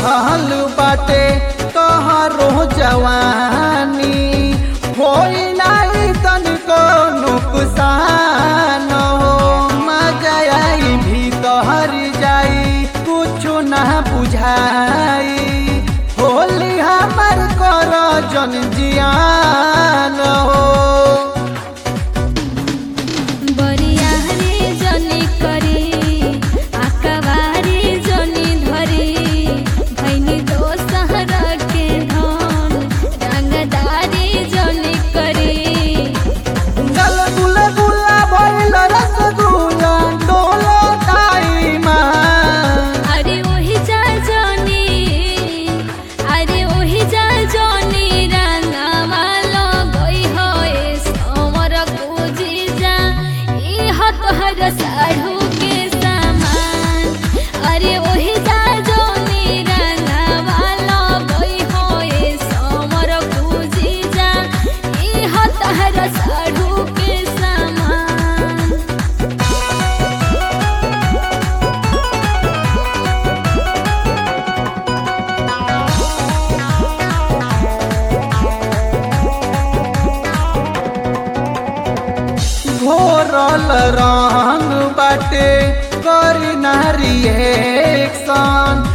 चढ़ल बाटे तोहरो जवानी होई नाही तनिको नुकसान हो मजा आई भीतर जाई कुछु ना बुझाई होली हमर कर जन जियान हो बरिया रे जनी करी आकावारी जनी धरी भैनी दोसहर के धन रंगदारी जनी करी गल गुल गुला भइल रसगुल्ला डोलो ताई माँ अरे ओही जा जनी अरे ओही जा जनी रंगवा लगई होए समर पूजी जा ई ह तोहर साढ़ू के सामान अरे ओही जा जनी रंगवा लगई होए समर पूजी जा ई ह तोहर साढ़ू के सामान घोरल रंग बाटे करी नारी एक्शन